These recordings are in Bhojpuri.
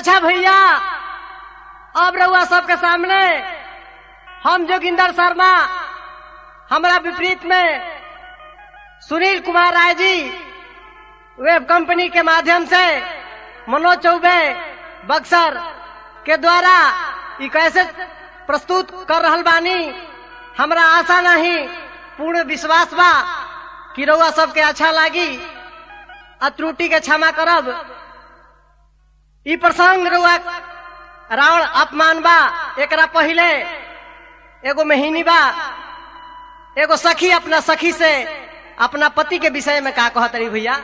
अच्छा भैया अब रहुआ सबके सामने हम जोगिंदर शर्मा हमारा विपरीत में सुनील कुमार राय जी वेब कंपनी के माध्यम से मनोज चौबे बक्सर के द्वारा ई कैसे प्रस्तुत कर रहल बानी हमरा आशा नहीं पूर्ण विश्वास बा कि रउआ सबके अच्छा लागी आ त्रुटि के क्षमा करब ई प्रसंग रउआ रावण अपमान बा एकरा पहिले एगो महीनी बा एगो सखी अपना सखी से अपना पति के विषय में का कहत रही भैया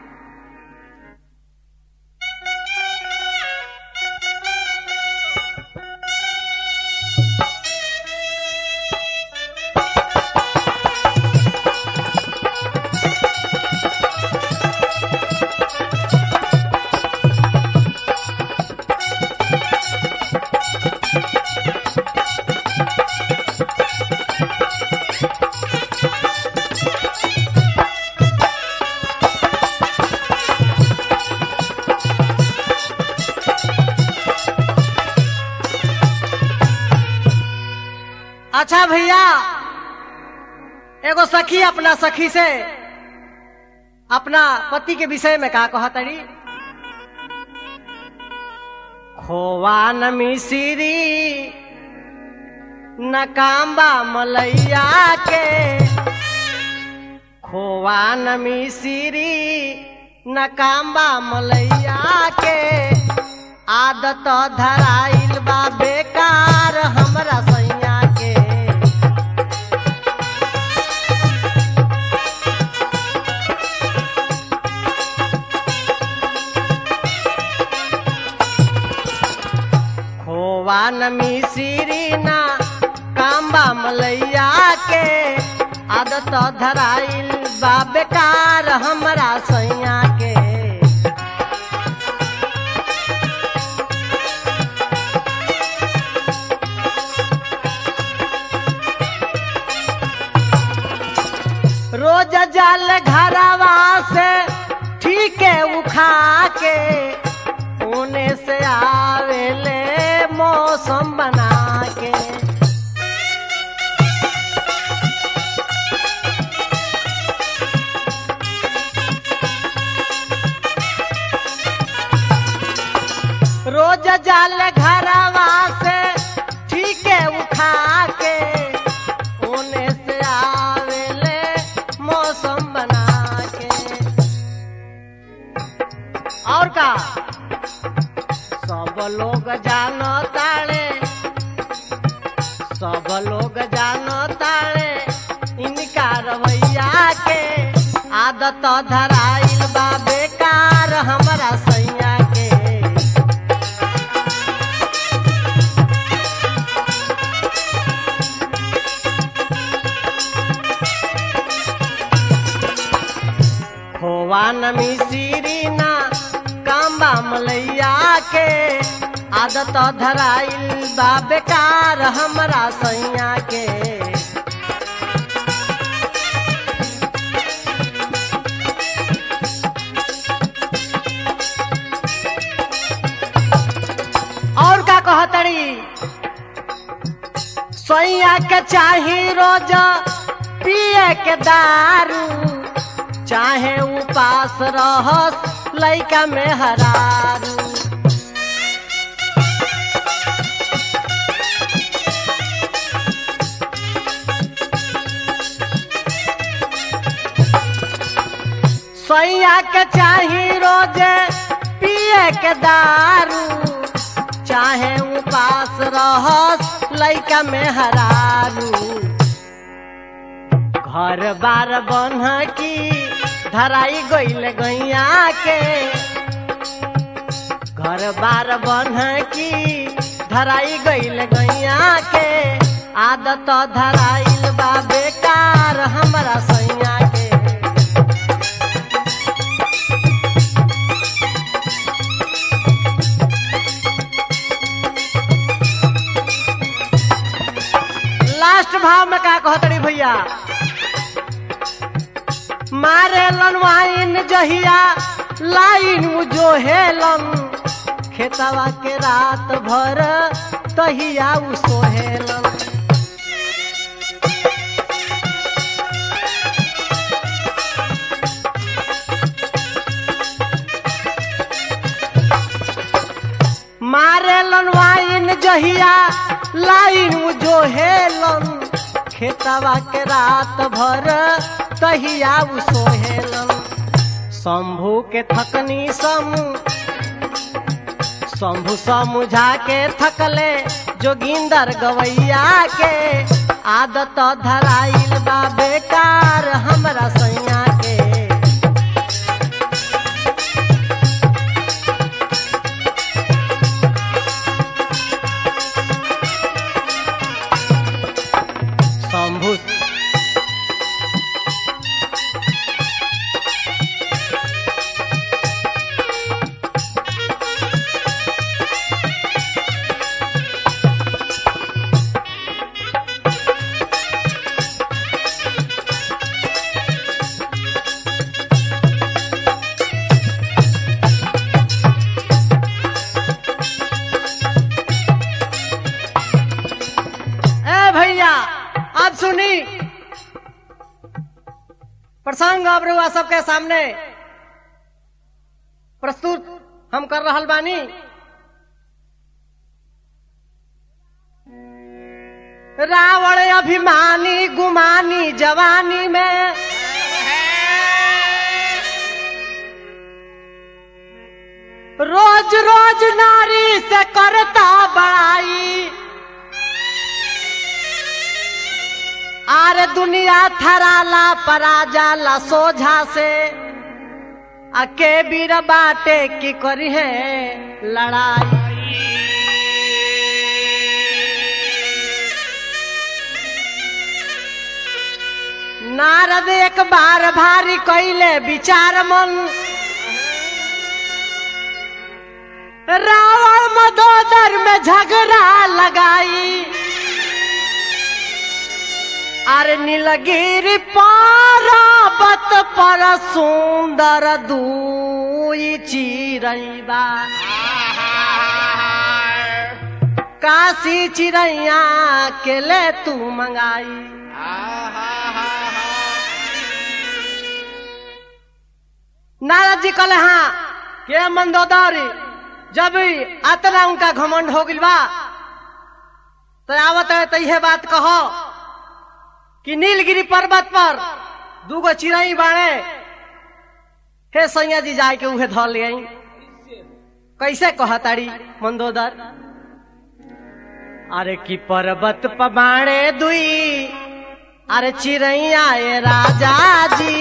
अच्छा भैया एगो सखी अपना सखी से अपना पति के विषय में का कहतड़ी खोवा न मिसिरी न काम्बा मलैया के खोवा न मिसिरी न काम्बा मलैया के आदत धराइल बा बेकार हमरा सैया के खोवा न मिसिरी ना काम्बा मलैया के आदत धराइल बा बेकार हमरा सैया के रोज जल घरवा से ठीक है उखा के उने से आवेले मौसम बना के रोज जल घरवा से ठीक है उठा के उने से आवेले मौसम बना के और का सब लोग जानो ताड़े सब लोग जानो ताड़े इनका रवैया के आदत धराइल बा बेकार हमरा सैया के खोवा न मिसिरी ना काम्बा मलैया के आदत धराइल बा बेकार हमरा सैया के और का कहतड़ी सैया के चाही रोज पिए के दारू चाहे उपास रहस लैका में हरारू सैया के चाही रोजे पिए के दारू चाहे उपास रहस लैका में हरारू घर बार बन्ह की धराई गईल गैया के घर बार बन्ह की धराई गईल गैया के आदत धराइल बा बेकार हमरा सैया के लास्ट भाव में का कहतड़ी भैया मारे लन वाइन जहिया लाइन जो हेलन खेतवा के रात भर तहिया उ सोहेलन मारेलन वाइन जहिया लाइन जो हेलन खेतवा के रात भर तहिया उ सोहेलन शंभू के थकनी समू शंभू समझा के थकले जोगिंदर गवैया के आदत धराइल बा बेकार हमरा सैया के शंभू ए भैया अब सुनी प्रसंग अब रुआ सबके सामने प्रस्तुत हम कर रहल बानी रावण अभिमानी गुमानी जवानी में रोज रोज नारी से करता बड़ाई आर दुनिया थराला परा जाला सोझा से अके बीर बाटे की करी है लड़ाई नारद एक बार भारी कैले विचार मन रावण मदोदर में झगड़ा लगाई अरे नीलगिरी पारावत पर सुंदर दूई चिड़ैबा काशी चिड़ैया के ले तू मंगाई नारद जी कहले हाँ के मंदोदरी जब अतना उनका घमंड हो गइल बा तो आवत है तो यह बात कहो कि नीलगिरी पर्वत पर दूगो चिड़ई बाड़े हे सैया जी जाए के उहे धर ले आई कैसे कहताड़ी मंदोदर अरे कि पर्वत पबाड़े दुई अरे चिड़ैया ए राजा जी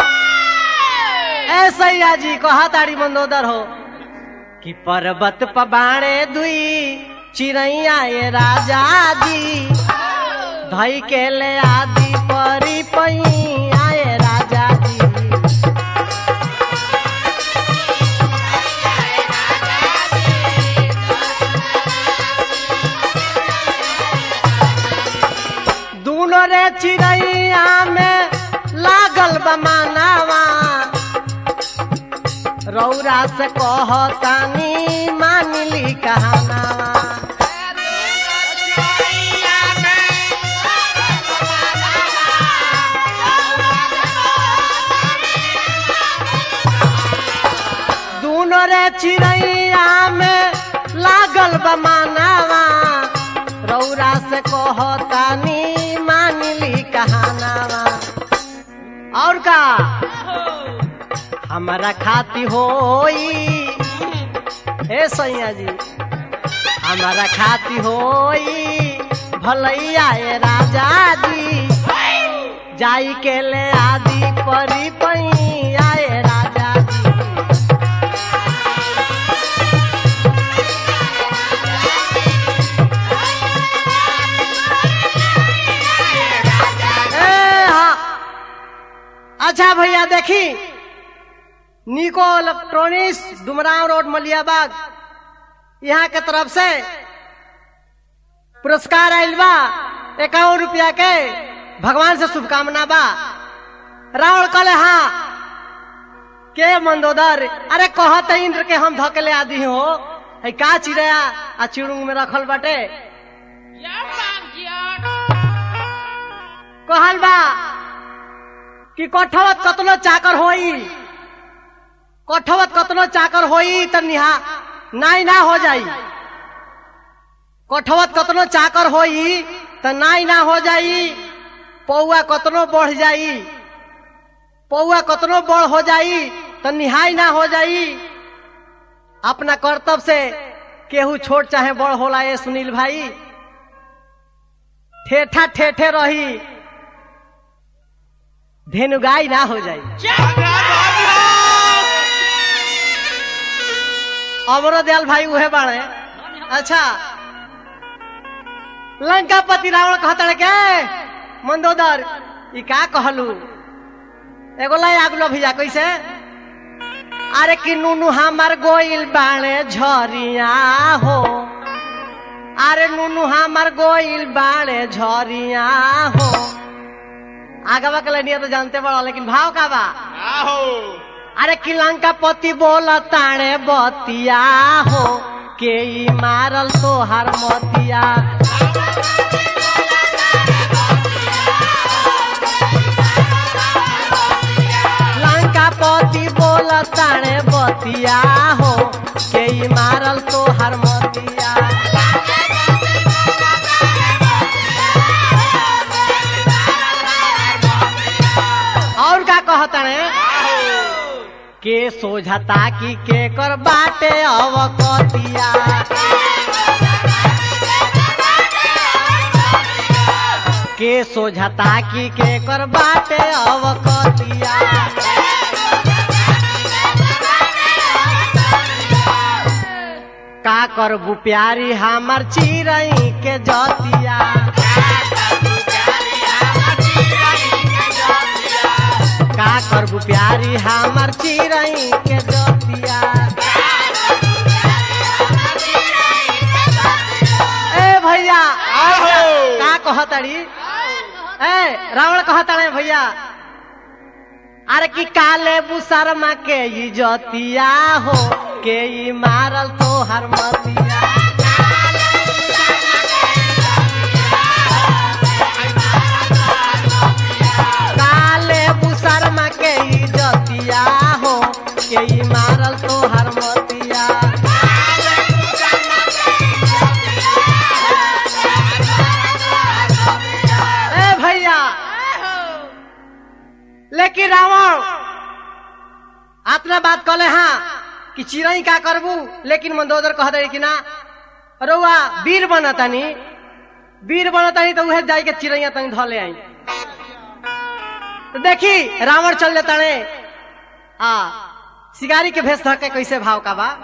ए सैया जी कहताड़ी मंदोदर हो कि पर्वत पबाड़े दुई चिड़ैया ए राजा जी धई के ले आदि परी पई आए राजा जी दूनो रे चिड़ैया में लागल बमानावा रौरा से कहतानी मानली कहानावा दूनो रे चिड़ैया में लागल बमानावा रौरा से कहतानी मानली कहानावा और का हमारा खाती होई हे सैया जी हमारा खाती होई भलैया ए राजा जी जाई के ले आदि परी पई आए राजा जी ए, हाँ। अच्छा भैया देखी निको इलेक्ट्रॉनिक्स डुमराव रोड मलियाबाग यहाँ के तरफ से पुरस्कार आयल बा इक्यावन रुपया के भगवान से शुभकामना बा रावण कले हाँ के मंदोदर अरे कहत इंद्र के हम धकेले आदि हो है का चिड़ैया आ चिड़ुंग में रखल बाटे कहल बा कि कठवत कतनो चाकर होई कठवत कतनो चाकर होई त निहा नाई ना हो जाई कठवत कतनो चाकर होई त नाई ना हो जाई पौआ कतनो बढ़ जाई पौआ कतनो बड़ हो जाई त निहाई ना हो जाई अपना कर्तव्य से केहू छोट चाहे बड़ होला ये सुनील भाई ठेठा ठेठे रही धेनुगाई ना हो जाई अमरो दयाल भाई उहे बाड़े अच्छा लंकापति रावण कहता के मंदोदर ई का कहलू एगो लाई आगलो भैया कैसे अरे कि नुनु हमार गोइल बाणे झरिया हो अरे नुनु हमार गोइल बाणे झरिया हो आगवा के लनिया तो जानते बड़ा लेकिन भाव का बा अरे कि लंका पति बोल ताणे बतिया हो के ई मारल तोहार मतिया लंका पति बोल ताणे बतिया हो के ई मारल तोहार मतिया और का कहताणे के सोझता की के कर बाटे अवकतिया के सोझता की के कर बाटे अवकतिया का करबू प्यारी हमर चिरई के जतिया का करबू प्यारी हमर चिरई के जतिया ए भैया का कहतड़ी ए रावण कहताड़े भैया अरे कि काले बुसरमा के ई जतिया हो के ई मारल तोहर मतिया काले बुसरमा के ई जतिया हो के ई मारल तोहर मतिया ए भैया लेकिन रावण अपना बात कहले हाँ कि चिड़ई का करबू लेकिन मंदोदर कह दे कि ना रउआ वीर बनतानी वीर बनतानी तो उहे जाई के चिड़ैया तनी धो ले आई तो देखी रावण चल जाता ने आ शिकारी के भेष धके कैसे भाव का बा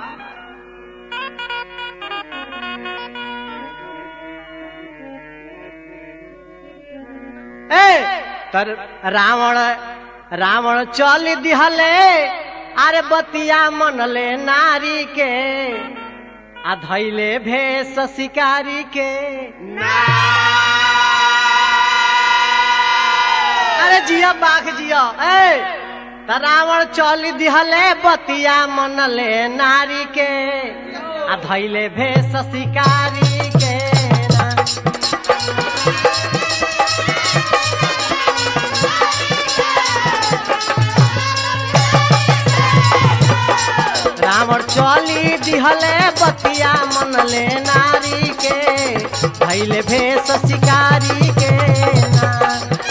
ए तर रावण रावण चल दिहले अरे बतिया मनले नारी के आ धैले भेष शिकारी के अरे जिया बाघ जिया ए त रावण चल दिहले बतिया मनले नारी के आ धैले भेष शिकारी के ना। रावण चली दिहले बतिया मनले नारी के भैले भेष शिकारी के ना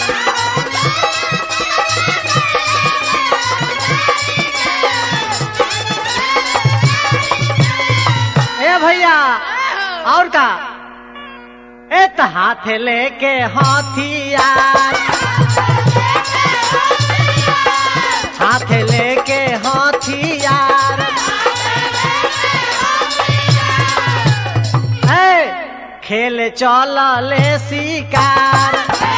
ए भैया और का ए त हाथ लेके हाथियार हाथ लेके हाथियार ए खेल चल ले शिकार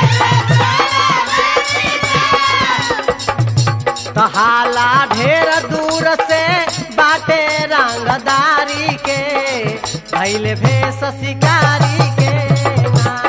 तो हाला ढेर दूर से बाटे रंगदारी के भैले भेष शिकारी के ना।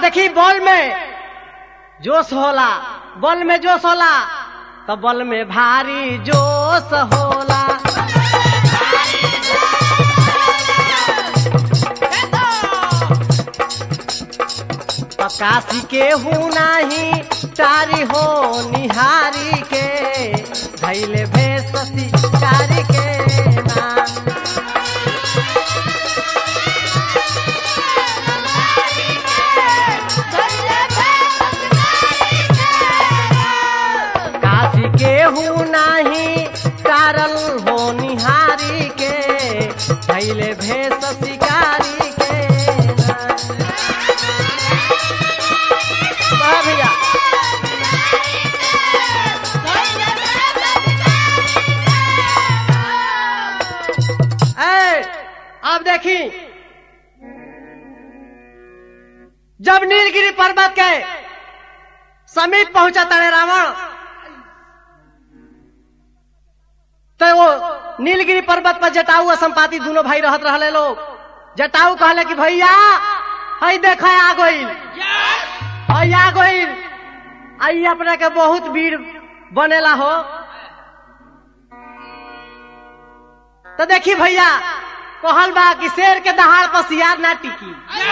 देखी बॉल में जोश होला बॉल में जोश होला तो बॉल में भारी जोश होला तो काशी के हूँ नाही तारी हो निहारी के धैले भेष शिकारी के ना काशी के हूँ नाही तारल हो निहारी के धैले भेष शिकारी के ना वाह भैया ए, अब देखी जब नीलगिरी पर्वत के समीप पहुंचा तारे रावण तो वो नीलगिरी पर्वत पर जटाऊ और संपाति दोनों भाई रहत रहले लोग जटाऊ कहले कि भैया हई देख आ गई हई आ गई आई अपने के बहुत भीड़ बनेला हो तो देखी भैया कहल बा कि शेर के दहाड़ पर सियार ना टिकी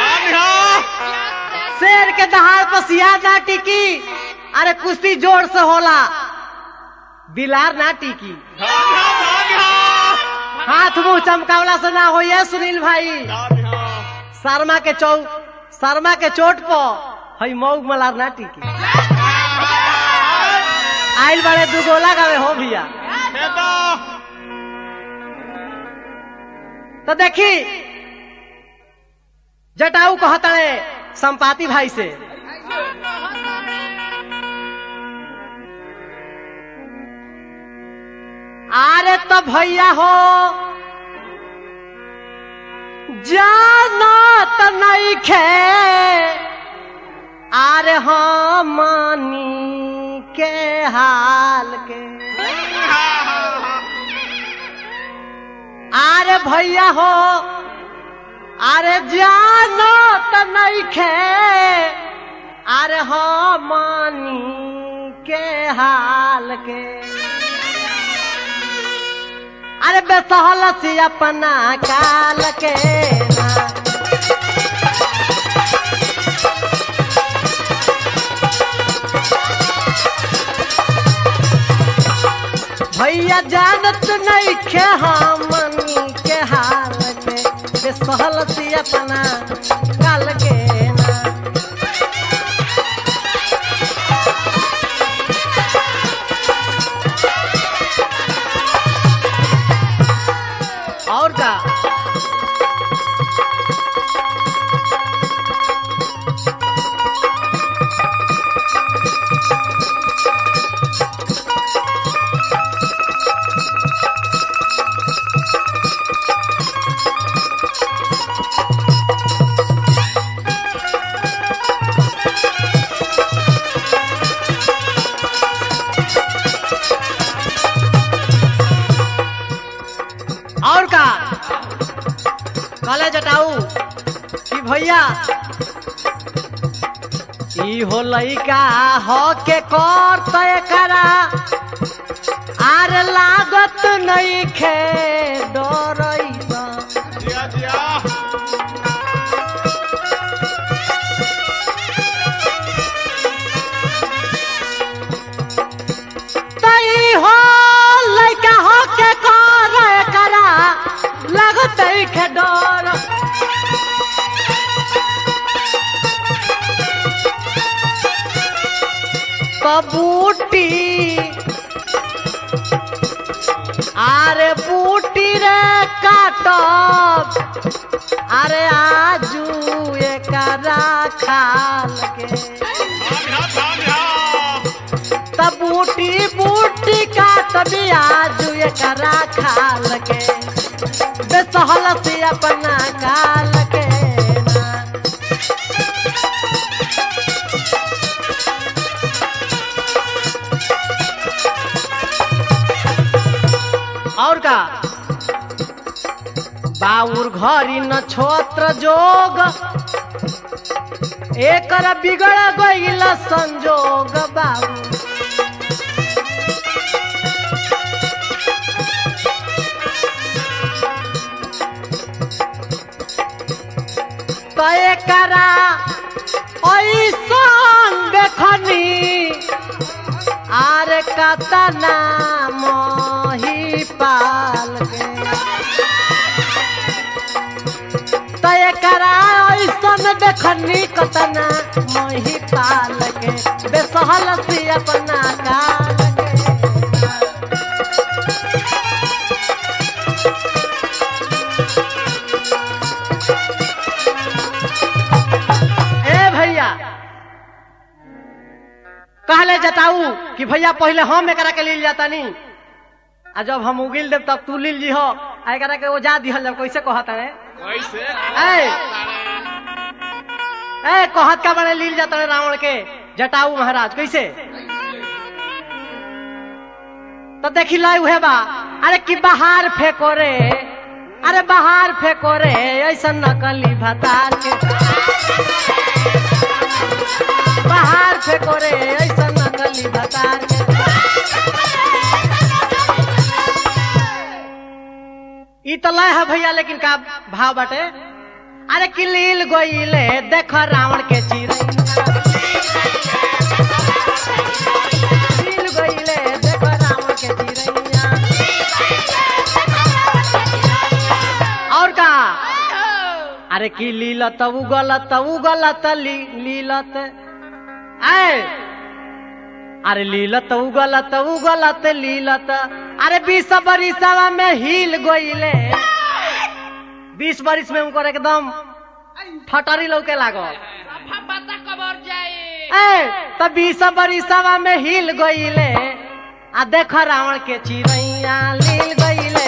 शेर के दहाड़ पर सियार ना टिकी अरे कुश्ती जोर से होला बिलार ना टिकी हाथ मुंह चमकावला से ना हो ये सुनील भाई शर्मा के चौ शर्मा के चोट पर हई मऊ मलार ना टिकी आइल बड़े दुगोला गावे हो भैया तो देखी जटाऊ कहतड़े संपाति भाई से अरे तो भैया हो जाना तो नहीं खे अरे हमनी के हाल के अरे भैया हो अरे जानो तो नहीं खे अरे हमनी के हाल के अरे बेसहल से अपना काल के ना भैया जानत नहीं खे हमनी के हाल के बेसहल से अपना काल के ना और का और का कहले जटाऊ कि भैया ई हो लइका हो के कर तय करा आर लागत नहीं खे डरैबा तई हो लइका हो के कर करा लागत नहीं खे डर कबूटी আরে বুটিরে কাটব আরে আজু একারা খালকে তা বুটি বুটি কাটবি আজু একারা খালকে বেসহল से अपना काल के ना और का बाउर घरी नक्षत्र जोग एकर बिगड़ गईल संजोग बाबू तय करा ऐसन देखनी आर कतना मोही पाल के तय करा ऐसन देखनी कतना मोही पाल के बेसहल सी अपना काल के ए भैया कहले जताऊ कि भैया पहले हम एकरा के लील जाता नी आ जब हम उगिल देव तब तू लील जी हो आ एकरा के ओजा दिहल जब कैसे कहता है कैसे ए ए कहत का बने लील जाता है रावण के जटाऊ महाराज कैसे तो देखी लाई उहे बा अरे कि बाहर फेंको रे अरे बाहर फेंको रे ऐसा नकली भतार के बाहर फेंको रे ऐसा नकली भतार के ई तो लय है भैया लेकिन का भाव बाटे अरे किलील गोइले देख रावण के चिरैया किलील गोइले देख रावण के चिरैया और का अरे की लीलत उगलत उगलत ली लीलत आए अरे लीलत उगलत उगलत लीलत अरे बीस बरिसवा में हिल गोइले बीस बरिस में उनकर एकदम ठटरी लौके लागल पता कबर जाए ए तो बीस बरिसवा में हिल गईले आ देख रावण के चिड़ैया लील गईले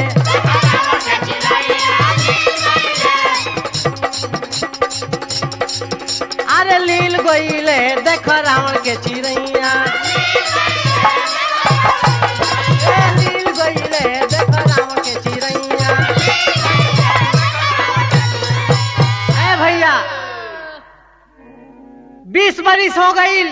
अरे लील गईले देख रावण के चिड़ैया ए, लील गईले देख रावण के चिड़ैया ए भैया बीस बरिस हो गई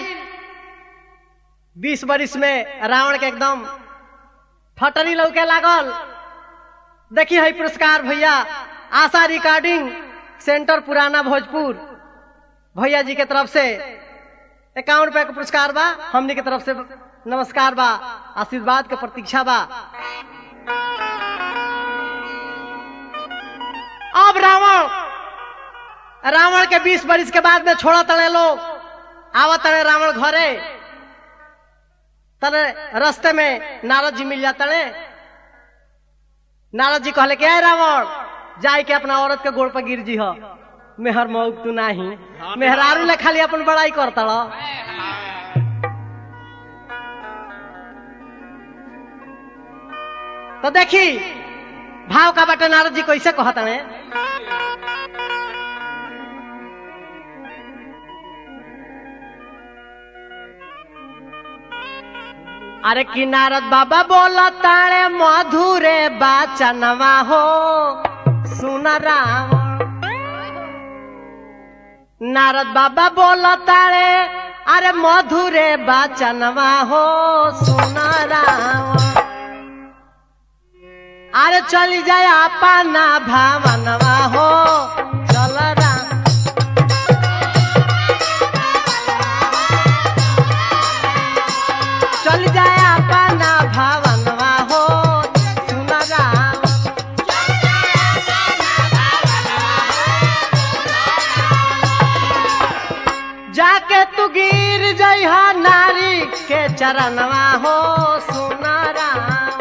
बीस बरिस में रावण के एकदम फटनी लौके लागल देखी है पुरस्कार भैया आशा रिकॉर्डिंग सेंटर पुराना भोजपुर भैया जी के तरफ से इक्यावन रुपए का पुरस्कार बा हमनी के तरफ से नमस्कार बा आशीर्वाद के प्रतीक्षा बा अब रावण रावण के बीस बरिस के बाद में छोड़ा तड़े लोग आवा तड़े रावण घरे तड़े रास्ते में नारद जी मिल जाते नारद जी कहले कि "ए रावण जाए के अपना औरत के गोड़ पर गिर जी हो मेहर मऊक तू नाही मेहरारू ले खाली अपन बड़ाई कर तड़ तो देखी भाव का बाटे नारद जी कैसे कहता है अरे कि नारद बाबा बोला ताणे मधुरे बाचनवा हो सुन राम नारद बाबा बोला ताणे अरे मधुरे बाचनवा हो सुन राम अरे चली जाए अपना भावनवा हो चल राम चल जाए अपना भावनवा हो सुन राम जाके तू गिर जइहा नारी के चरणवा हो सुन राम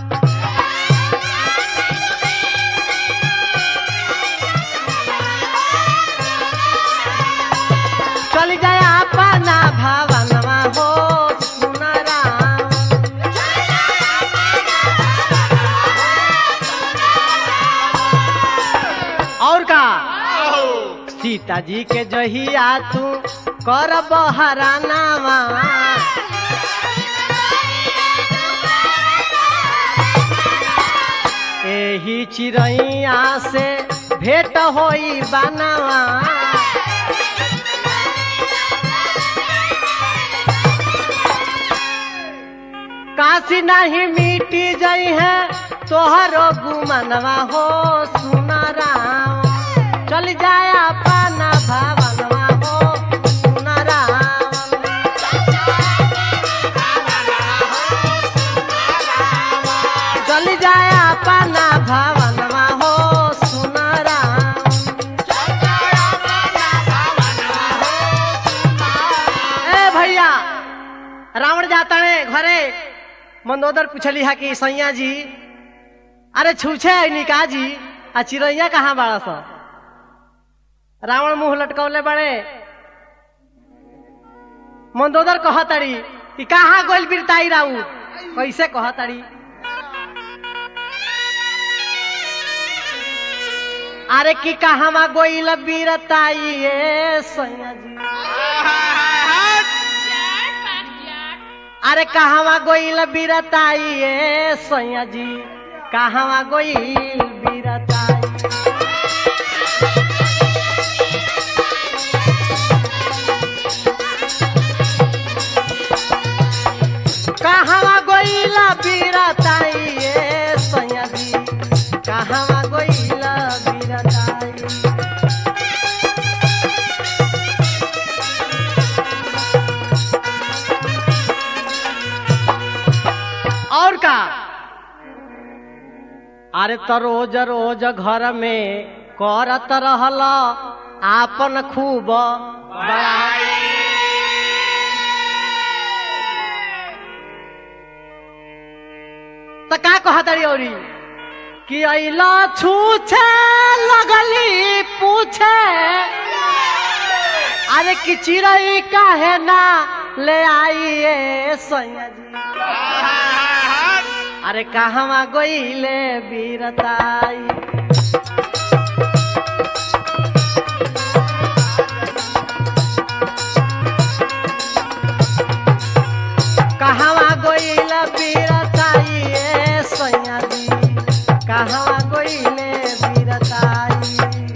चल जाए अपना भावनवा हो सुन राम और का सीता जी के जहिया तू कर बहरानावा एही चिड़ैया से भेंट होई बनावा काशी नहीं मिटी जई है तोहरो गुमनवा हो सुना राम चल जाया पाना भावनवा हो सुना राम चल जाया पाना भावनवा हो सुना राम ए भैया रावण जाता है घरे मंदोदर पूछली है कि सैया जी अरे छूछे निका जी आ चिड़ैया कहाँ बाड़ा स रावण मुंह लटकौले बड़े मंदोदर कहतड़ी कि कहाँ गोल बिरताई राऊ कैसे कहतड़ी अरे कि कहाँ गोइल बिरताई ए सैया जी अरे कहवा गोइल बिरताई ए सैया जी कहवा गोइल बिरताई कहवा गोइल बिरताई ए सैया जी कहवा गोइल बिरताई और का अरे तो रोज रोज घर में करत रहल आपन खूब बड़ाई तो का कहतरी औरी कि अला छूछे लगली पूछे अरे कि चिड़ई काहे ना ले आइए सैया जी अरे कहवा गोइले बीरताई कहवा गोइल बीरताई ए सैया जी कहवा गोइले बीरताई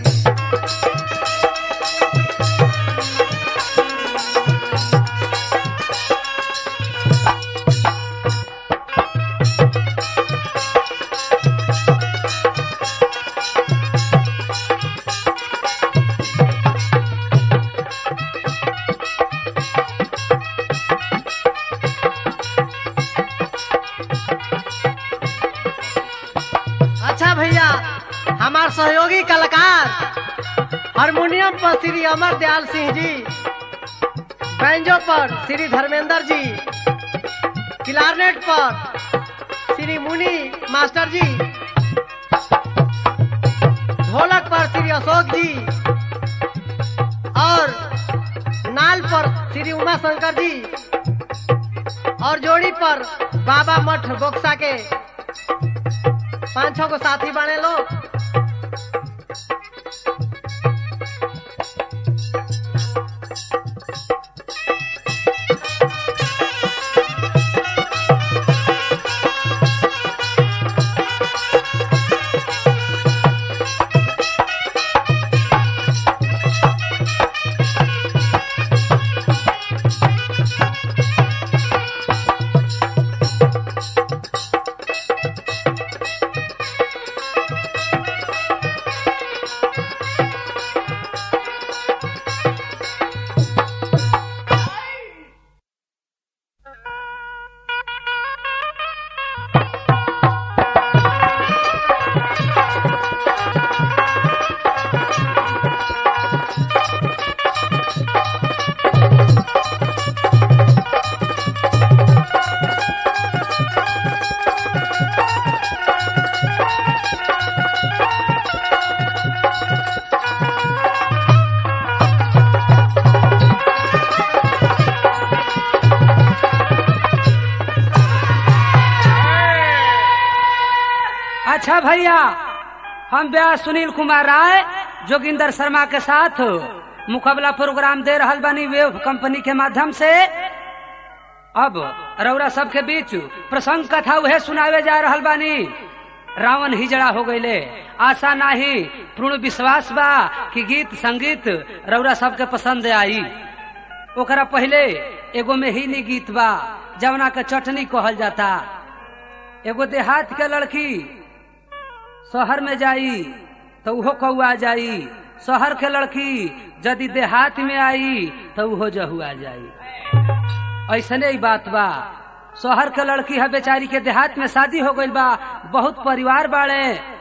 अच्छा भैया हमार सहयोगी कलाकार हारमोनियम पर श्री अमर दयाल सिंह जी बैंजो पर श्री धर्मेंद्र जी क्लारनेट पर श्री मुनि मास्टर जी ढोलक पर श्री अशोक जी और नाल पर श्री उमा शंकर जी और जोड़ी पर बाबा मठ बोक्सा के पांच छह को साथी बने लोग अच्छा भैया हम व्यास सुनील कुमार राय जोगिंदर शर्मा के साथ मुकाबला प्रोग्राम दे रहल बानी वेव कंपनी के माध्यम से अब रौरा सबके बीच प्रसंग कथा उहे सुनावे जा रहल बानी रावण हिजड़ा हो गईले आशा नाही पूर्ण विश्वास बा कि गीत संगीत रौरा सबके पसंद आई ओकरा पहले एगो में ही गीत बा जवना के चटनी कहल जाता एगो देहात के लड़की शहर में जाई तो उहो कौआ जाई शहर के लड़की यदि देहात में आई तो उहो जहुआ जाई ऐसने ही बात बा शहर के लड़की है बेचारी के देहात में शादी हो गई बा बहुत परिवार बाड़े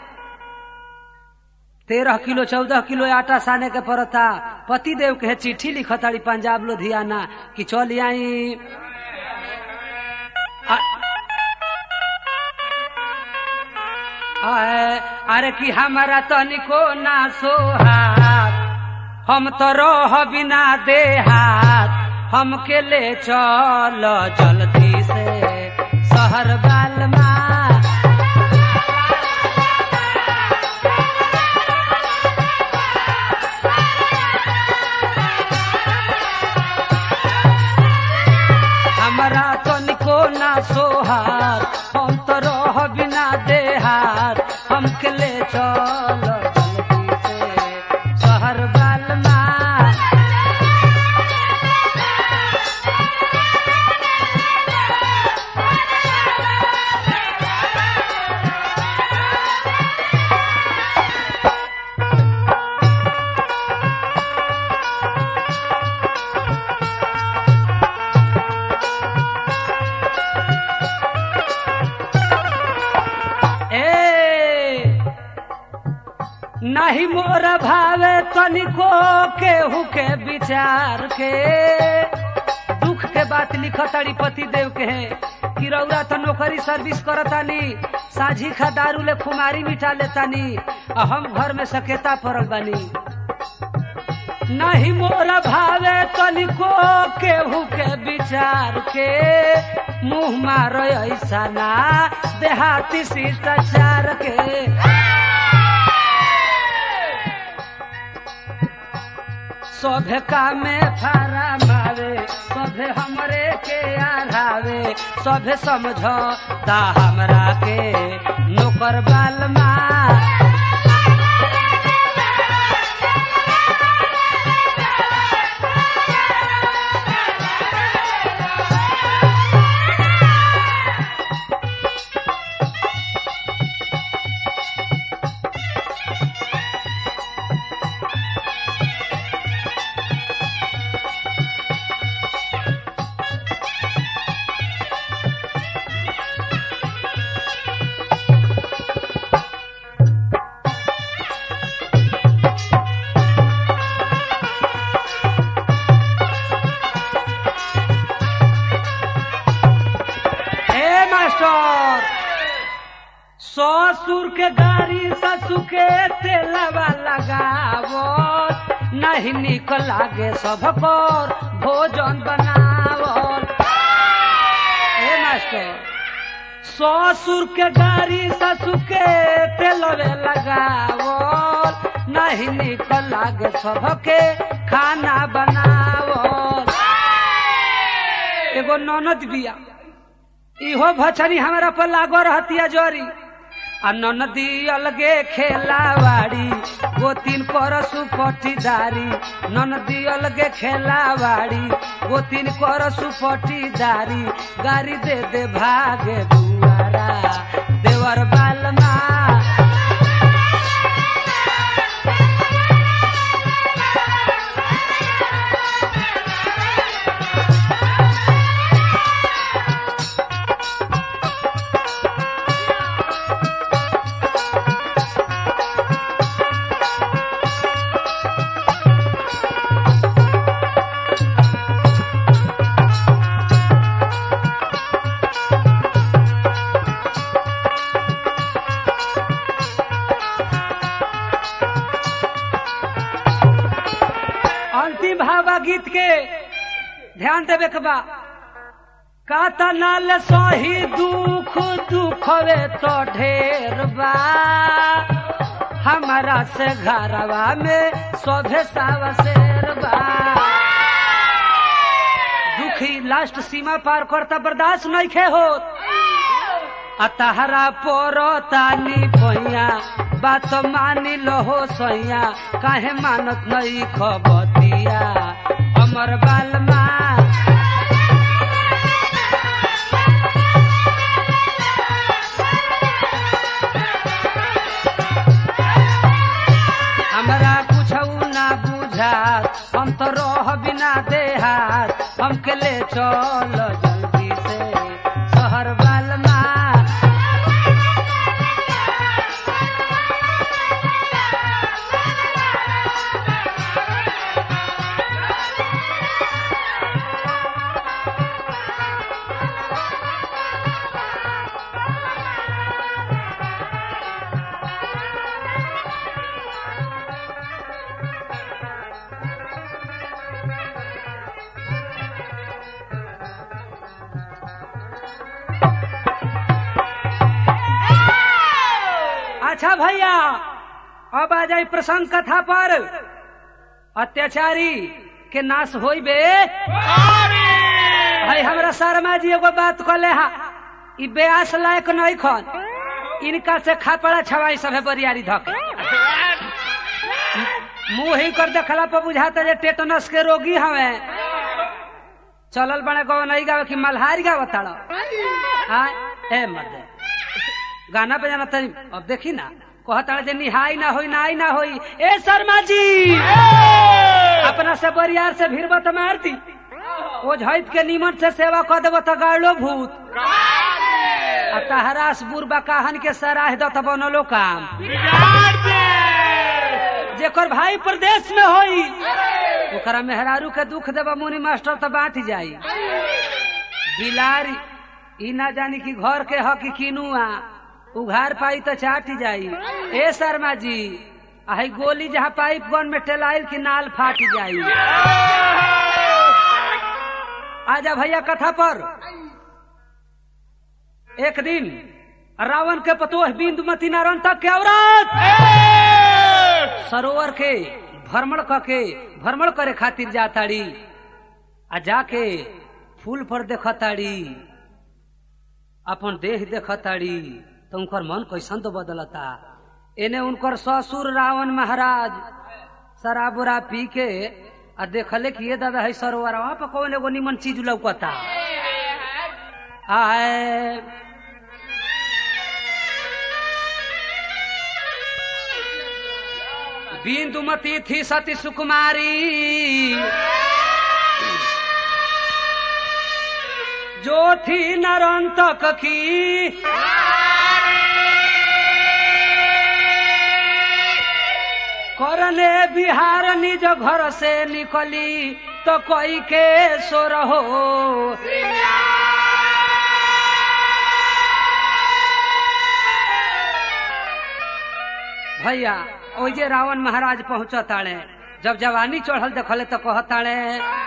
तेरह किलो चौदह किलो आटा साने के पड़ता पति देव के चिट्ठी लिखताड़ी पंजाब लुधियाना कि चल आई अरे कि हमारा तनिको ना सोहात हम तो रह बिना देहात हमके ले चल जल्दी से शहर बाल माँ हमरा तनिको ना सोहार हम तो रह बिना देहार हमके ले चल जल्दी से शहर बाल माँ ए नहीं मोर भावे तनिको केहू के विचार के दुख के बात लिखताड़ी पति देव के है कि रौरा तो नौकरी सर्विस करतानी साझी खा दारू ले खुमारी मिटा लेतानी आ हम घर में सकेता पड़ल बानी नहीं मोर भावे तनिको केहू के विचार के मुंह मारो ऐसा ना देहाती शिष्टाचार के सभे कामे फारा मारे सभे हमरे के आधावे सभे समझता हमरा के नौकर बाल माँ हे मास्टर ससुर के गाड़ी ससुर के तेलवा लगावो नहीं निक लागे सब पर भोजन बनावल हे मास्टर ससुर के गाड़ी ससुर के तेलवे लगावल नहीं निक लागे सबके खाना बनावल एगो ननद बिया इहो भचनी हमारा पर लागो रहतिया जोरी आ ननदी अलगे खेलावाड़ी वो तीन परसु पटीदारी ननदी अलगे खेलावाड़ी वो तीन परसु पटीदारी गाड़ी दे दे भागे दुआरा देवर बालमा अंतिम भावा गीत के ध्यान देवे के बा काता नाल सही दुख दुखवे तो ढेर बा हमारा से घरवा में सोभे सावा शेर बा दुखी लास्ट सीमा पार करता बर्दाश्त नहीं खे होत आ तहरा पोरो तानी पैया बात मानी लहो सैया काहे मानत नहीं खबतिया अमर बालमा हमके ले चल जल्दी से शहर बालमा अच्छा भैया अब आ जाए प्रसंग कथा पर अत्याचारी के नाश होई बे भाई हमरा शर्मा जी एगो बात कहले हा ई बेआस लायक नहीं खन इनका से खापड़ा छवाई सभे बरियारी धके मुंह ही कर देखला पर बुझाता जे टेटनस के रोगी हवे चलल बने गो नहीं गावे कि मल्हारी गावे ताड़ा हाँ ए मर्दे गाना बजाना तनी अब देखी ना कहता जे निहाई ना होई नाई ना होई ए शर्मा जी अपना से बरियार से भिड़ब तो मार दी ओ झैत के निमन से सेवा कर देब तो गाड़लो भूत आ तहरास बुरबा काहन के सराह दत बनलो काम जेकर भाई प्रदेश में होई ओकरा मेहरारू के दुख देबा मुनि मास्टर तो बांट जाई बिलारी ई ना जानी कि घर के ह कि किनुआ उघार पाई तो चाट जाई ए शर्मा जी आई गोली जहाँ पाइप गन में टेलाइल की नाल फाट जाई आजा भैया कथा पर एक दिन रावण के पतोह बिंदुमती नारायण तक के औरत सरोवर के भ्रमण करके भ्रमण करे खातिर जाताड़ी आ जाके फूल पर देखताड़ी अपन देह देखताड़ी तो उनकर मन कैसन तो बदलता एने उनकर ससुर रावण महाराज शराब उरा पी के आ देखले कि ये दादा है सरोवर वहां पर कौन एगो निमन चीज लौकता आए बिंदुमती थी सती सुकुमारी जो थी नरंतक की करने बिहार निज घर से निकली तो कोई के सो रहो भैया ओ जे रावण महाराज पहुंच ताड़े जब जवानी चढ़ल देखले तो कहताड़े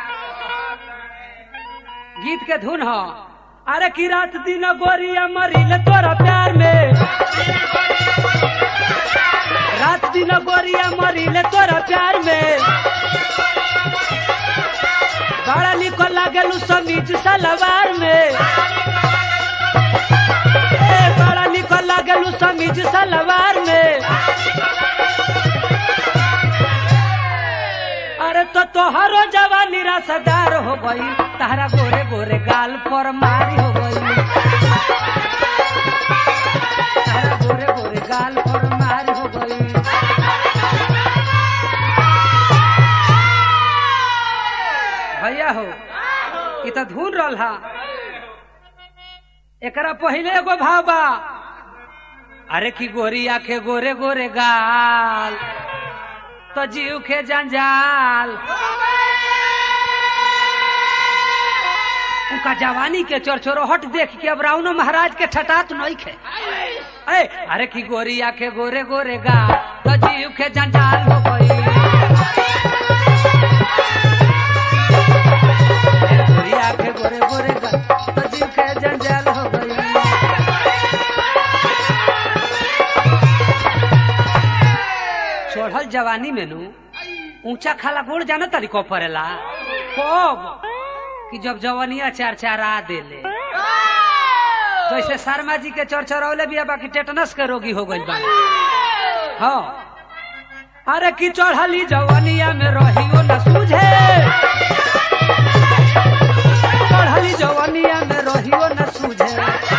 गीत के धुन हो अरे की रात दिन गोरिया मरिल तोरा प्यार में रात दिन गोरिया मरिल तोरा प्यार में बड़ा निको लागेलू समीज सलवार में ए, बड़ा निको लागेलू समीज सलवार में अरे तो तोहरो जवानी रसदार हो गई तारा गोरे गोरे गाल पर मारी हो गई तारा गोरे गोरे गाल पर मारी हो गई भैया हो ई तो धुन रहा एकरा पहले एगो भाव बा अरे की गोरी आखे गोरे गोरे गाल तो जीव के जंजाल उनका जवानी के चोरचोरोहट देख के अब रावणो महाराज के ठटात नहीं खे ए, अरे की गोरी आखे गोरे गोरे गा तो जीव के जंजाल हो गई ए, गोरी आखे गोरे गोरे गा तो जीव के जंजाल हो गई चढ़ल जवानी में नु ऊंचा खाला गोड़ जाना तरीको पड़ेला कब कि जब जवानिया चार चार आ देले जैसे शर्मा जी के चरचरौले भी बाकी टेटनस के रोगी हो गई बा हाँ अरे की चढ़ली जवानिया में रहियो न सूझे चढ़ली जवानिया में रहियो न सूझे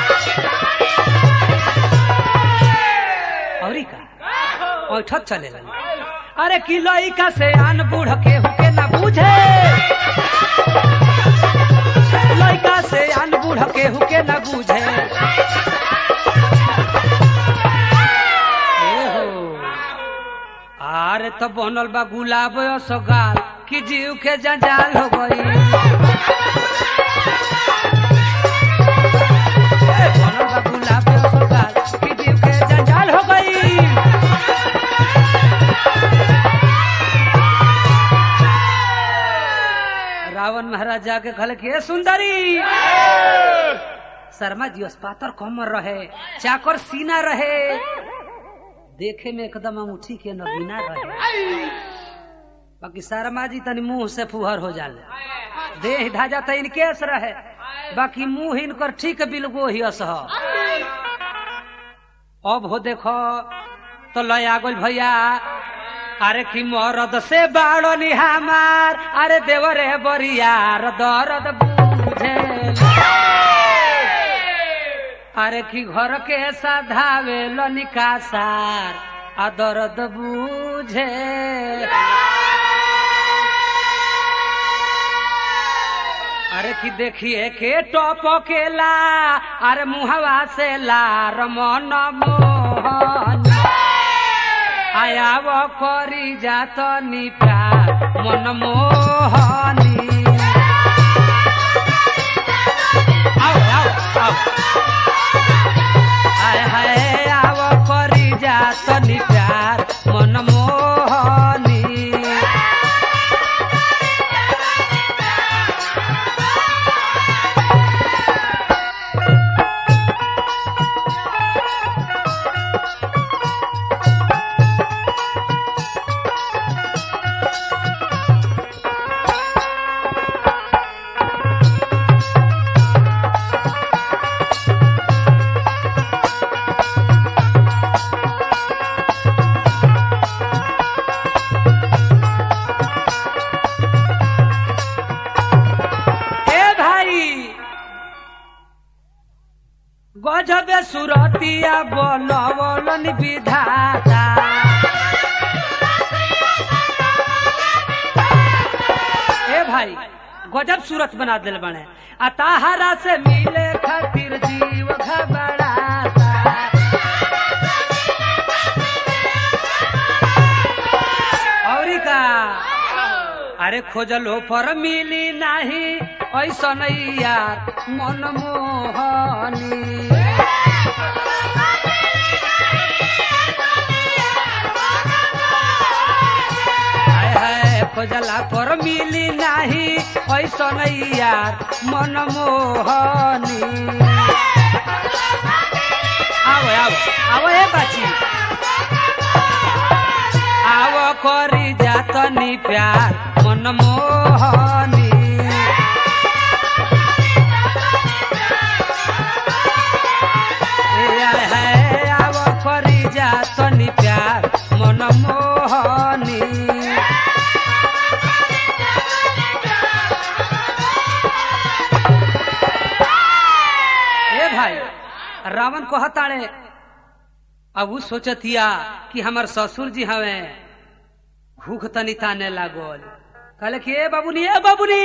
औरी का ऐठत चले अरे किलो का से आन बूढ़ के हुके ना बूझे लड़का से अन बूढ़ केहू के न बूझे ए हो आरे तो बनल बा गुलाब सगाल कि जीव के जंजाल हो गई ए, बनल बा गुलाब सगाल कि जीव के जंजाल हो गई रावण महाराज जाके कहले कि "ए सुंदरी शर्मा जी अस्पातर कमर रहे चाकर सीना रहे देखे में एकदम अंगूठी के नगीना रहे बाकी शर्मा जी तनी मुंह से फुहर हो जाले देह ढाजा त इनकेस रहे बाकी मुंह इनकर ठीक बिलगो ही असह अब हो देखो तो लय आ गइल भैया अरे की मरद से बाड़ो नि हमार अरे देवरे बरियार दर्द बुझे अरे की घर के साधावे लनिका सार आ दर्द बुझे अरे की देखिए के टॉप केला अरे मुहवा से लार मन मोहन आया वो करी जात निपा मन मोहनी आओ आओ आओ हाय हाय आव करी जात निप्यार मन मोहनी ए भाई गजबे सुरतिया बोलवलन विधाता ए भाई गजब सूरत बना दिल बने आ ताहरा से मिले खातिर जीव घबराता औरी का अरे खोजलो पर मिली नाही ऐसा नहीं यार मन मोहनी हाय हाय खोजला पर मिली नाही ऐसा नहीं यार मन मोहनी आओ आओ आओ ए बाची आव करी जातनी प्यार मन मोहनी ए आय हाय आव करी जातनी प्यार मन मोहनी ए भाई रावण कहताड़े अब उ सोचतिया कि हमार ससुर जी हवे भूख तनी ताने लागल कहले कि ए बाबूनी ए बाबूनी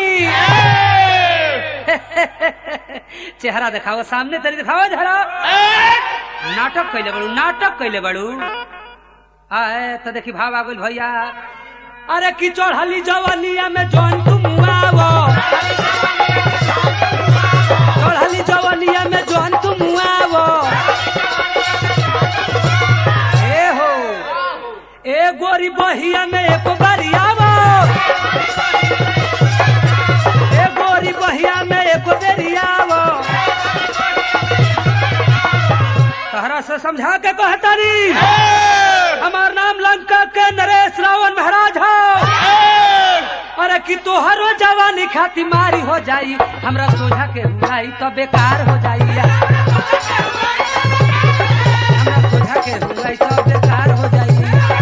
चेहरा दिखाओ सामने तरी दिखाओ जरा नाटक कैले बड़ू नाटक कैले बड़ू आए तो देखी भाव आ गइल भैया अरे की चढ़ली जवनिया में जौन तुम आवो चढ़ली जवनिया में जौन तुम आवो ए हो ए गोरी बहिया में एक बारी आवो ए गोरी बहिया में एक बेरी आवो तहरा से समझा के कहतारी हमार नाम लंका के नरेश रावण महाराज हो अरे कि तोहरो जवानी खाती मारी हो जाई हमरा सोझा के हुआई तो बेकार हो जाई हमरा सोझा के हुआई तो बेकार हो जाई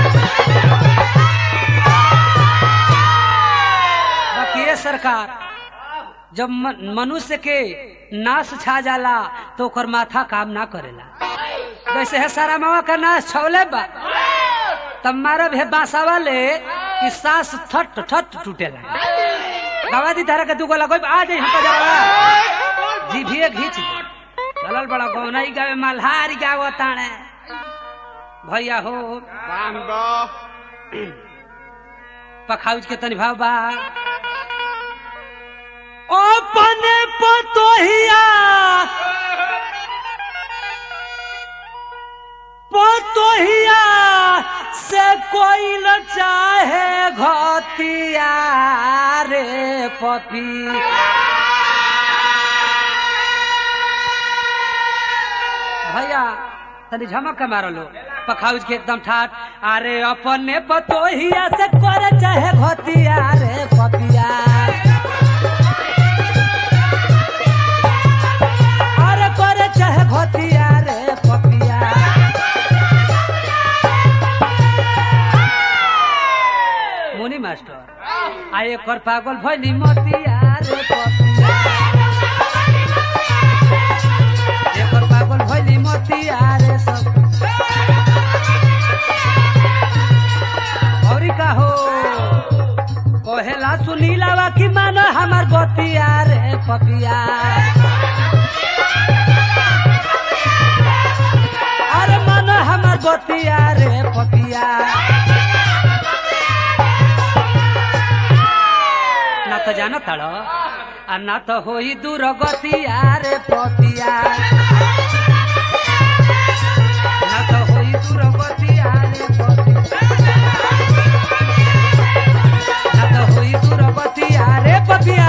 बाकी ये सरकार जब मन- मनुष्य के नाश छा जाला तो ओकर माथा काम ना करेला जैसे है सारा मावा का नाश छौले बा तब मारा भे बांसावा ले कि सांस थट थट टूटेला गवा दी तारा के दुगो लगो आ जाई हमका जरा जीभिए घींच दे चलल बड़ा गौनई गावे मल्हारी गावो ताणे भैया हो पखाउज के तनी भाव बा अपने पतोहिया पतोहिया से कोई न चाहे घतिया रे पपी भैया तनी झमक के मारो लो पखाउज के एकदम ठाट अरे अपने पतोहिया से कर चाहे घतिया रे पपिया अरे कर चाहे घतिया रे पपिया मुनि मास्टर आ एकर पागल भइली मतिया रे पपिया एकर पागल भइली मतिया रे सब औरी का हो कहेला सुनीलावा कि मान हमार बतिया रे पपिया अरे मान हमार बतिया रे पपिया ना तो जानो ताड़ो आ ना तो होई दूर गतिया रे पपिया ना तो होई दूर गतिया रे पपिया ना तो होई दूर गतिया रे पपिया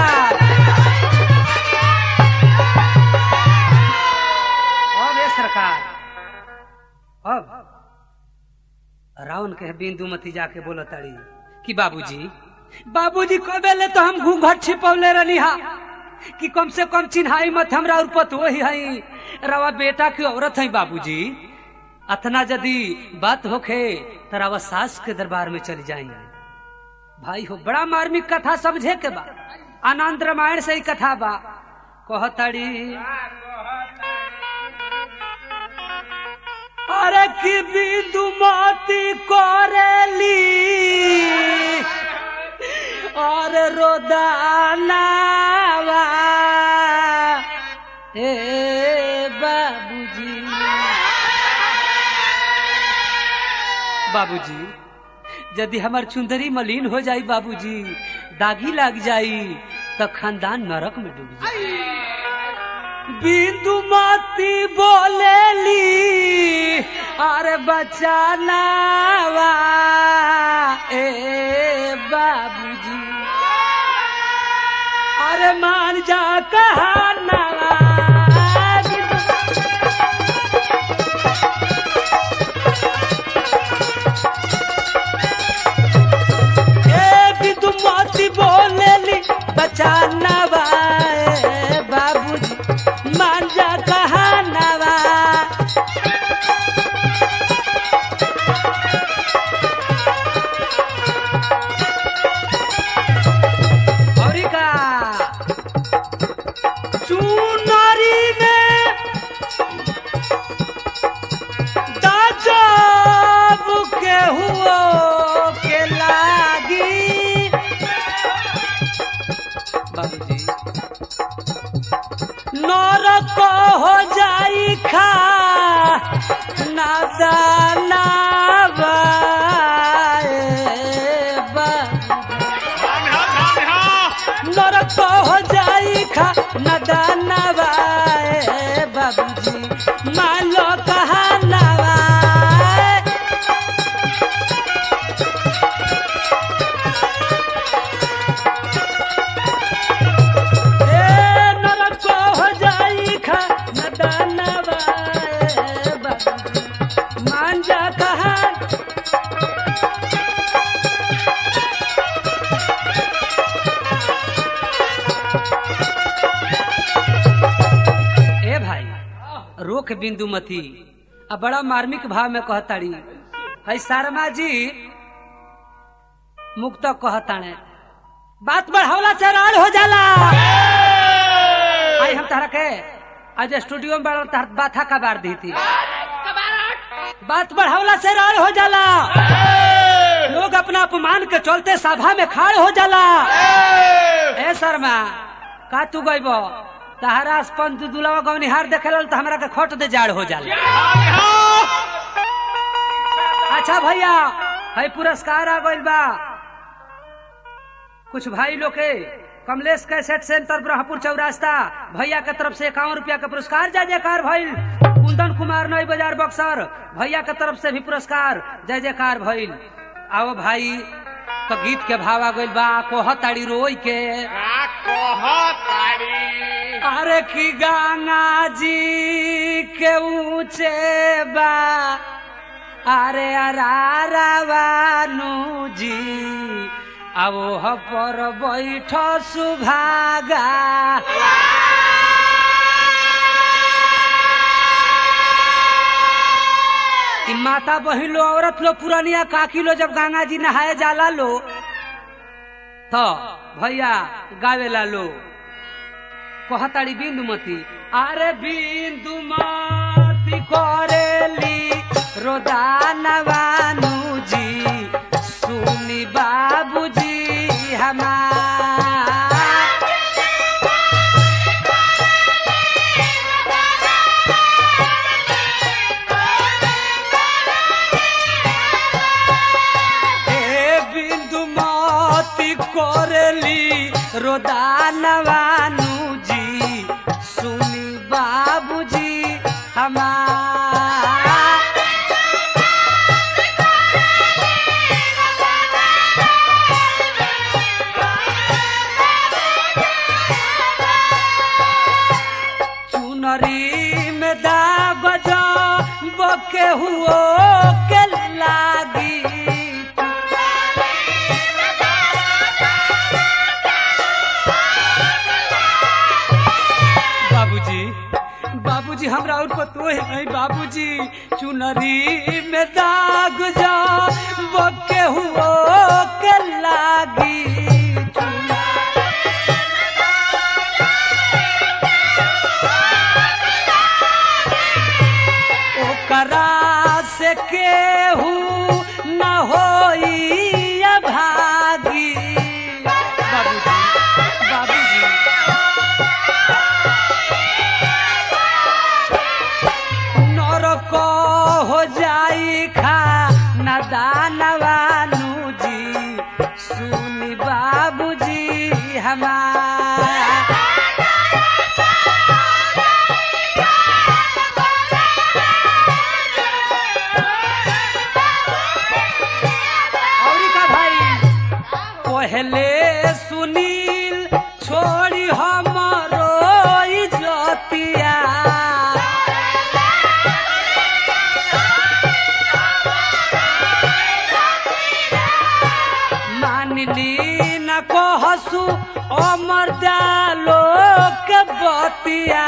अब ये सरकार अब रावण के बिंदुमती जाके बोलो ताड़ी कि बाबूजी बाबूजी कबेले तो हम घूंघट छिपौले रहनी हा कि कम से कम चिन्हाई मत हमरा और पतो ही हई रवा बेटा की औरत है बाबूजी अतना यदि बात होखे तो रवा सास के दरबार में चली जाई भाई हो बड़ा मार्मिक कथा समझे के बा आनंद रामायण से ही कथा बा कहताड़ी अरे की बिंदुमती करेली और रोदानावा ए बाबूजी बाबूजी यदि हमार चुंदरी मलिन हो जाई बाबूजी दागी लग जाई तो खानदान नरक में डूब जाई बिंदुमती बोलेली अरे बचानावा ए बाबूजी अरे मान जा कहानावा ए बिंदुमती बोलेली बचानावा ए बाबूजी मान जा कहानावा औरी का चुनरी में दाजब के हुओ के लागी बाबूजी नरक हो जाई खा नादानावा ए बाबू नरक हो जाई खा नदानवा ए बाबूजी मालो कहानवा ए नरक हो जाई खा नदानवा ए बाबूजी मान जा कहान ए भाई रोक बिंदुमती आ बड़ा मार्मिक भाव में कहताड़ी है शर्मा जी मुक्त कहताणे बात बढ़ावला से राड़ हो जाला आई हम तारा के आज स्टूडियो में बड़ा तार बाथा का बार दी थी कबारट बात बढ़ावला से राड़ हो जाला लोग अपना अपमान के चलते सभा में खाड़ हो जाला ए शर्मा का तू गईब तहरास पंत दुलावा गौनिहार देखेल तो हमरा के खट दे जाड़ हो जाला अच्छा भैया है पुरस्कार आ गइल बा कुछ भाई लोग के कमलेश कैसेट सेंटर ब्रह्मपुर चौरास्ता भैया के तरफ से इक्यावन रुपया का पुरस्कार जय जयकार भइल कुंदन कुमार नई बाजार बक्सर भैया के तरफ से भी पुरस्कार जय जयकार भइल आओ भाई तो गीत के भाव आ गइल बा कोहताड़ी रोई के का कहतारी अरे की गंगा जी के ऊंचे बा अरे अरारावानु जी अब पर बैठ सुभागा ई माता बहिन लो औरत लो पुरानिया काकी लो जब गंगा जी नहाए जाला लो तो भैया गावेला लो कहताड़ी बिंदुमती अरे बिंदुमती करेली रोदानवानु जी सुनी बाबूजी हमार ए बिंदुमती करेली रोदानवानु जी सुनी बाबूजी हमार चुनरी में दाग जा बके हुओ के लागी बाबूजी बाबूजी हमरा उनको तो है बाबूजी चुनरी में दाग जा बके हुओ के लागी ओकरा से केहू न होई भागी बाबूजी बाबूजी नरक हो जाई खा न दानवानु जी सुनी बाबूजी हमार औरी का भाई पहले सुनील छोड़ी हमरो इजतिया मानली न कहसु अमर जालो के बतिया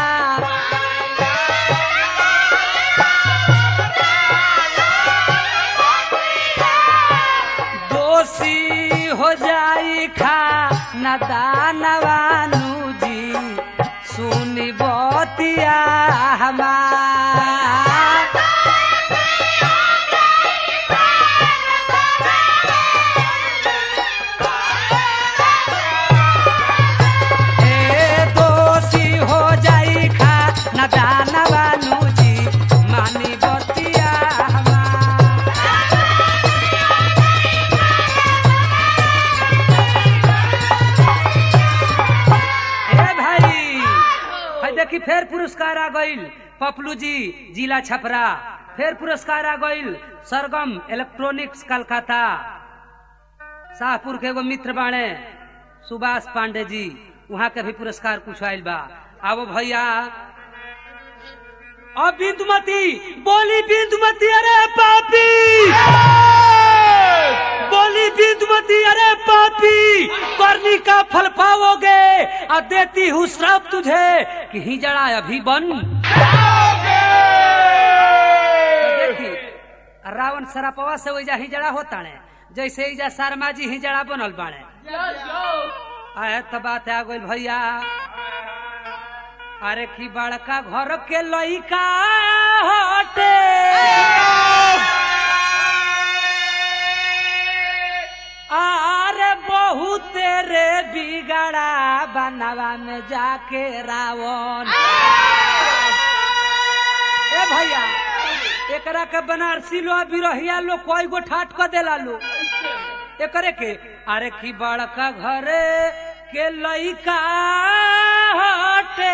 दोषी हो जाई खा न दानवानु जी सुनी बतिया हमार ए दोषी हो जाई खा न दानवानु जी मानी बतिया हमार ए भाई है देखी फेर पुरस्कार आ गइल पपलू जी जिला छपरा फेर पुरस्कार आ गइल सरगम इलेक्ट्रॉनिक्स कलकत्ता शाहपुर के एगो मित्र बाणे सुभाष पांडे जी वहाँ के भी पुरस्कार कुछ आयल बा अब भैया अब बिंदुमती बोली बिंदुमती अरे पापी बोली बिंदुमती अरे पापी करनी का फल पाओगे और देती हूँ श्राप तुझे कि ही जड़ा अभी बन देखी रावण सरापवा से वही ही जड़ा होता ने जैसे ईजा शर्मा जी ही जड़ा बनल बाणे आए तो बात आ गई भैया अरे की बड़का घर के लइका हटे अरे बहुत रे बिगड़ा हिजड़ा बनवा में जाके रावण ए भैया एकरा के बनारसी लो बिरहिया लो कोई गो ठाट क देला लो एकरे के अरे की बड़का घरे के लइका हटे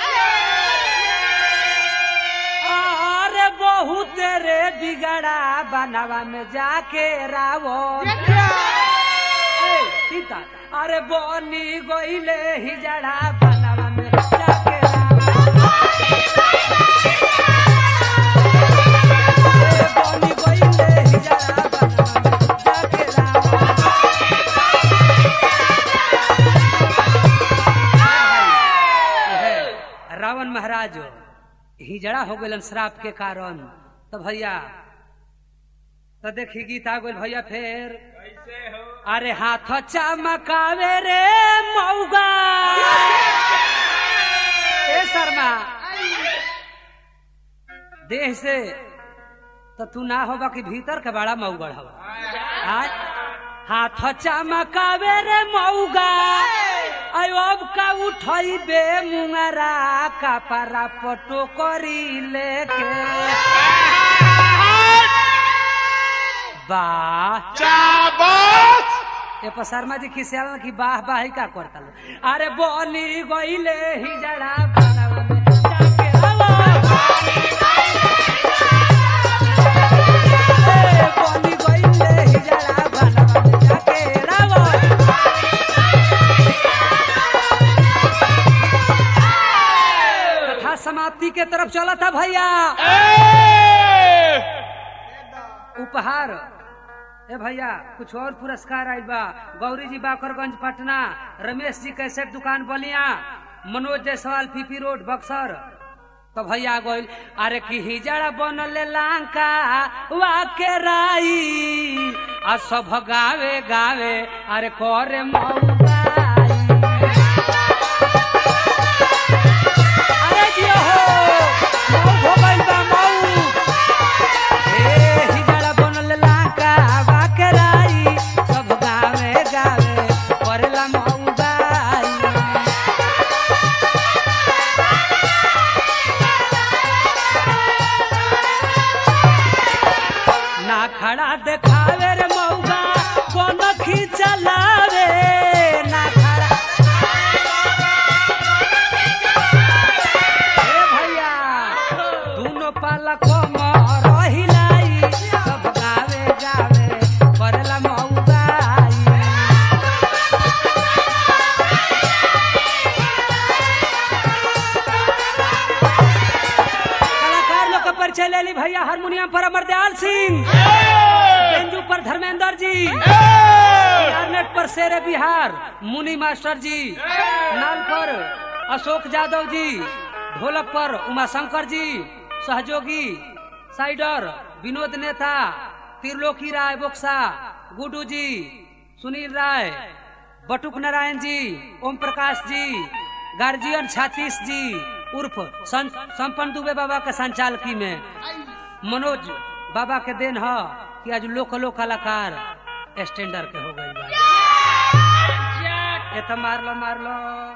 अरे बहुत रे बिगड़ा बनवा में जाके रावण ए, सीता अरे बनी गईले हिजड़ा बनवा में जाके रावण ए, बनी गईले हिजड़ा बनवा में जाके रावण है, रावण महाराज हिजड़ा हो गलन श्राप के कारण तो भैया तो देखी गीत आ गइल भैया फिर कैसे हो अरे हाथ चमकावे रे मौगा ए शर्मा देह से तो तू ना होगा कि भीतर के बड़ा मऊगढ़ हवा आय? हाथ चमकावे रे मौगा अयो अब का उठई बे मुंगरा कपड़ा पटो करी लेके वाह चाबस ए पर शर्मा जी खिसियाल की बाह बाही का करता लो अरे बोली गईले हिजड़ा बनवा में जाके आवा ए, बोली गईले हिजड़ा बनवा में जाके रावा कथा समाप्ति के तरफ चला था भैया उपहार ए भैया कुछ और पुरस्कार आयल बा गौरी जी बाकरगंज पटना रमेश जी कैसेट दुकान बलिया मनोज जायसवाल पीपी रोड बक्सर तो भैया गोइल अरे की हिजड़ा बनले लांका वाके राई आ सब गावे गावे अरे करे मौगाई अरे जियो हो मऊ हो गइल बा मऊ ए हिजड़ा बनल लाका बाकराई सब गावे गावे करेला मौगाई ना खड़ा देखावे रे मौगा कोन खिचलावे ना खड़ा ए भैया दुनो पालक रहिलाई सब गावे गावे करला मौगाई कलाकार लोग का परिचय ले ली भैया हारमोनियम पर अमरदयाल सिंह बेंजू पर धर्मेंद्र जी क्लारनेट पर शेरे बिहार मुनि मास्टर जी नाल पर अशोक यादव जी ढोलक पर उमाशंकर जी सहयोगी साइडर विनोद नेता त्रिलोकी राय बोक्सा गुडू जी सुनील राय बटुक नारायण जी ओम प्रकाश जी गार्जियन छातीश जी उर्फ सं- संपन्न दुबे बाबा के संचालकी में मनोज बाबा के देन ह कि आज लोकलो कलाकार स्टैंडर के हो गई बा ए त मारलो मारलो